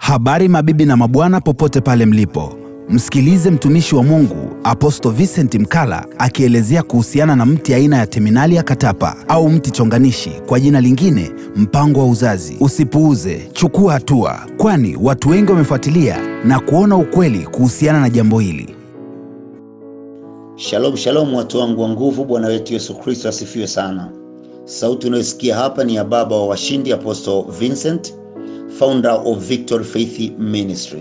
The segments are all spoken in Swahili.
Habari mabibi na mabwana, popote pale mlipo, msikilize mtumishi wa Mungu Apostle Vincent Mkala akielezea kuhusiana na mti aina ya Terminalia katapa au mti chonganishi, kwa jina lingine mpango wa uzazi. Usipuuze, chukua hatua, kwani watu wengi wamefuatilia na kuona ukweli kuhusiana na jambo hili. Shalom shalom, watu wangu wa nguvu, Bwana wetu Yesu Kristo asifiwe sana. Sauti unayosikia hapa ni ya baba wa washindi Apostle Vincent, founder of Victory Faith Ministry.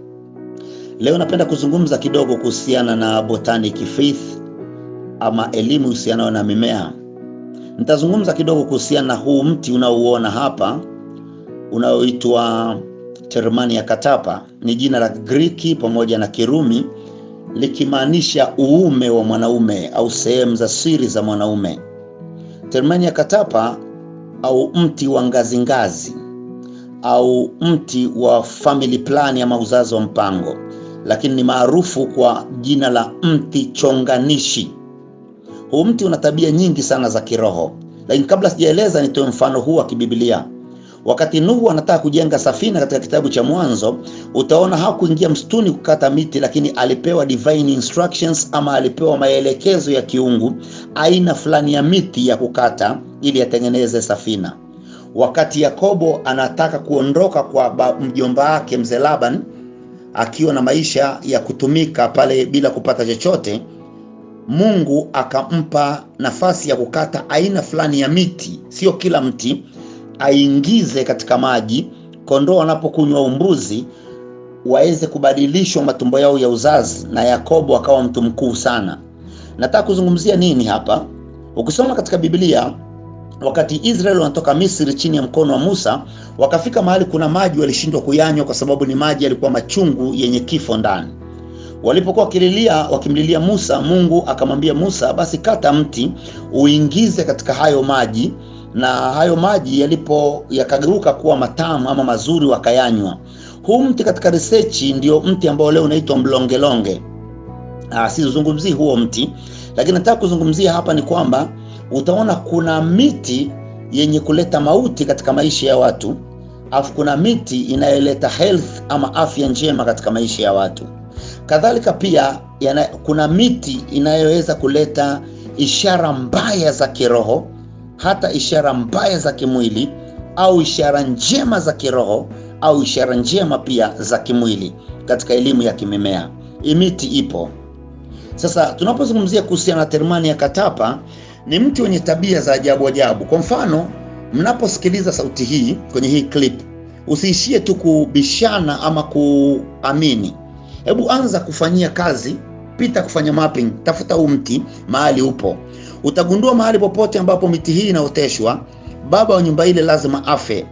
Leo napenda kuzungumza kidogo kuhusiana na botanic faith ama elimu husianayo na mimea. Nitazungumza kidogo kuhusiana na huu mti unaouona hapa unaoitwa Termania catapa. Ni jina la Griki pamoja na Kirumi likimaanisha uume wa mwanaume au sehemu za siri za mwanaume. Termania catapa au mti wa ngazi ngazi au mti wa family plan ama uzazi wa mpango, lakini ni maarufu kwa jina la mti chonganishi. Huu mti una tabia nyingi sana za kiroho, lakini kabla sijaeleza, nitoe mfano huu wa kibibilia. Wakati Nuhu anataka kujenga safina katika kitabu cha Mwanzo, utaona hakuingia msituni kukata miti, lakini alipewa divine instructions ama alipewa maelekezo ya kiungu, aina fulani ya miti ya kukata ili atengeneze safina. Wakati Yakobo anataka kuondoka kwa mjomba wake mzee Laban akiwa na maisha ya kutumika pale bila kupata chochote, Mungu akampa nafasi ya kukata aina fulani ya miti, sio kila mti, aingize katika maji, kondoo wanapokunywa umbuzi waweze kubadilishwa matumbo yao ya uzazi, na Yakobo akawa mtu mkuu sana. Nataka kuzungumzia nini hapa? Ukisoma katika Biblia wakati Israeli wanatoka Misri chini ya mkono wa Musa, wakafika mahali kuna maji walishindwa kuyanywa kwa sababu ni maji yalikuwa machungu yenye kifo ndani. Walipokuwa wakililia wakimlilia Musa, Mungu akamwambia Musa, basi kata mti uingize katika hayo maji, na hayo maji yalipo yakageuka kuwa matamu ama mazuri, wakayanywa. Huu mti katika research ndio mti ambao leo unaitwa mlongelonge. Ah, sizungumzii huo mti, lakini nataka kuzungumzia hapa ni kwamba utaona kuna miti yenye kuleta mauti katika maisha ya watu, alafu kuna miti inayoleta health ama afya njema katika maisha ya watu. Kadhalika pia yana, kuna miti inayoweza kuleta ishara mbaya za kiroho, hata ishara mbaya za kimwili, au ishara njema za kiroho, au ishara njema pia za kimwili katika elimu ya kimimea. Hii miti ipo. Sasa tunapozungumzia kuhusiana na Termania catapa ni mti wenye tabia za ajabu ajabu. Kwa mfano, mnaposikiliza sauti hii kwenye hii clip, usiishie tu kubishana ama kuamini. Hebu anza kufanyia kazi, pita kufanya mapping, tafuta huu mti mahali upo. Utagundua mahali popote ambapo miti hii inaoteshwa, baba wa nyumba ile lazima afe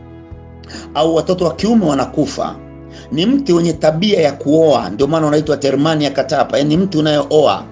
au watoto wa kiume wanakufa. Ni mti wenye tabia ya kuoa, ndio maana unaitwa Termania catapa, yaani mti unayooa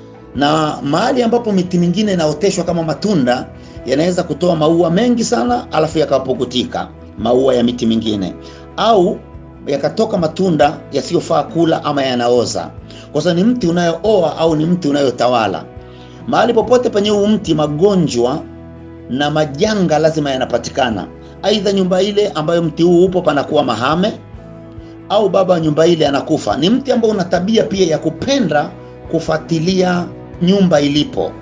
na mahali ambapo miti mingine inaoteshwa kama matunda yanaweza kutoa maua mengi sana alafu yakapukutika maua ya miti mingine, au yakatoka matunda yasiyofaa kula ama yanaoza, kwa sababu ni mti unayooa au ni mti unayotawala. Mahali popote penye huu mti, magonjwa na majanga lazima yanapatikana. Aidha, nyumba ile ambayo mti huu upo panakuwa mahame, au baba wa nyumba ile anakufa. Ni mti ambao una tabia pia ya kupenda kufuatilia nyumba ilipo.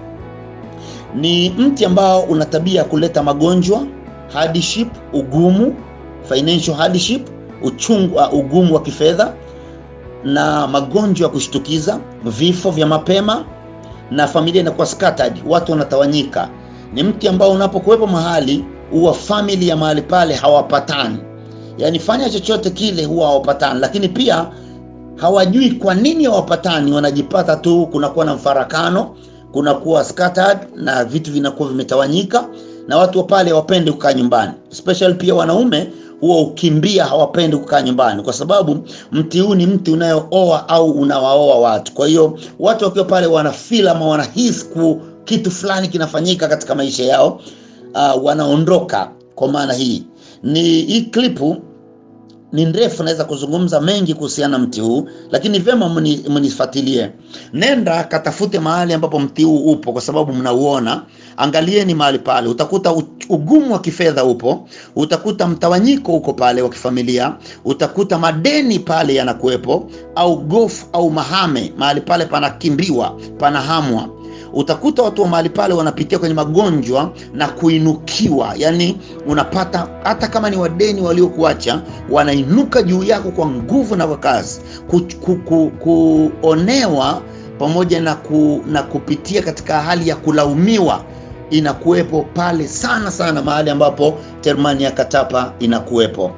Ni mti ambao una tabia ya kuleta magonjwa, hardship, ugumu, financial hardship, uchungu, uh, ugumu wa kifedha na magonjwa ya kushtukiza, vifo vya mapema na familia inakuwa scattered, watu wanatawanyika. Ni mti ambao unapokuwepo mahali huwa family ya mahali pale hawapatani, yaani fanya chochote kile huwa hawapatani, lakini pia hawajui kwa nini hawapatani, wanajipata tu, kunakuwa na mfarakano, kunakuwa scattered na vitu vinakuwa vimetawanyika, na watu wa pale hawapendi kukaa nyumbani, especially pia wanaume huwa ukimbia, hawapendi kukaa nyumbani kwa sababu mti huu ni mti unayooa au unawaoa watu. Kwa hiyo watu wakiwa pale wanafeel ama wanahisi kitu fulani kinafanyika katika maisha yao, uh, wanaondoka. Kwa maana hii ni hii klipu ni ndefu, naweza kuzungumza mengi kuhusiana na mti huu, lakini vyema mnifuatilie. Nenda katafute mahali ambapo mti huu upo, kwa sababu mnauona. Angalieni mahali pale, utakuta ugumu wa kifedha upo, utakuta mtawanyiko uko pale wa kifamilia, utakuta madeni pale yanakuwepo, au gofu au mahame, mahali pale panakimbiwa, panahamwa utakuta watu wa mahali pale wanapitia kwenye magonjwa na kuinukiwa, yani unapata hata kama ni wadeni waliokuacha wanainuka juu yako kwa nguvu na kwa kazi, ku, ku, ku, kuonewa pamoja na, ku, na kupitia katika hali ya kulaumiwa inakuwepo pale sana sana, mahali ambapo Termani ya Katapa inakuwepo.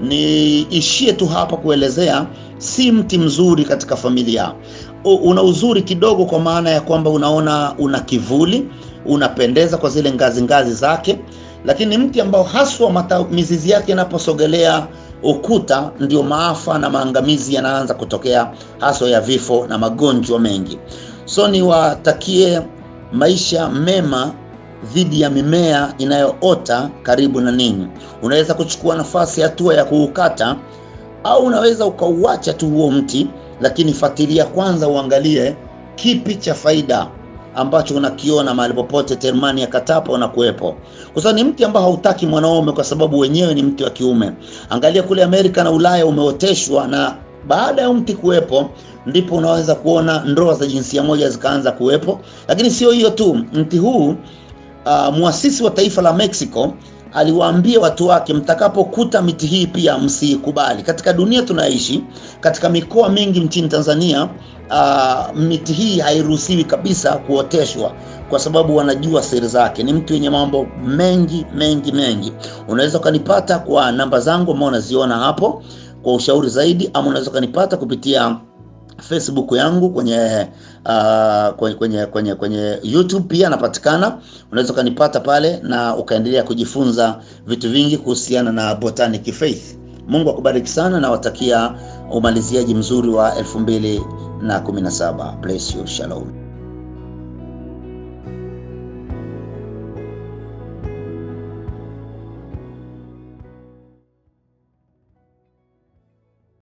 Niishie tu hapa kuelezea, si mti mzuri katika familia una uzuri kidogo, kwa maana ya kwamba unaona una kivuli, unapendeza kwa zile ngazi ngazi zake, lakini mti ambao haswa mata, mizizi yake inaposogelea ukuta, ndio maafa na maangamizi yanaanza kutokea, haswa ya vifo na magonjwa mengi. So niwatakie maisha mema dhidi ya mimea inayoota karibu na ninyi. Unaweza kuchukua nafasi, hatua ya kuukata, au unaweza ukauacha tu huo mti lakini fuatilia kwanza, uangalie kipi cha faida ambacho unakiona mahali popote Termani ya Katapa unakuwepo, kwa sababu ni mti ambao hautaki mwanaume, kwa sababu wenyewe ni mti wa kiume. Angalia kule Amerika na Ulaya umeoteshwa, na baada ya mti kuwepo ndipo unaweza kuona ndoa za jinsia moja zikaanza kuwepo. Lakini sio hiyo tu, mti huu uh, muasisi wa taifa la Mexico aliwaambia watu wake, mtakapokuta miti hii pia msiikubali. Katika dunia tunaishi, katika mikoa mingi nchini Tanzania, uh, miti hii hairuhusiwi kabisa kuoteshwa kwa sababu wanajua siri zake. Ni mti wenye mambo mengi mengi mengi. Unaweza ukanipata kwa namba zangu ambao unaziona hapo kwa ushauri zaidi, ama unaweza ukanipata kupitia Facebook yangu kwenye uh, kwenye, kwenye, kwenye, kwenye YouTube pia napatikana. Unaweza ukanipata pale na ukaendelea kujifunza vitu vingi kuhusiana na Botanic Faith. Mungu akubariki sana na watakia umaliziaji mzuri wa 2017. Bless you. Shalom.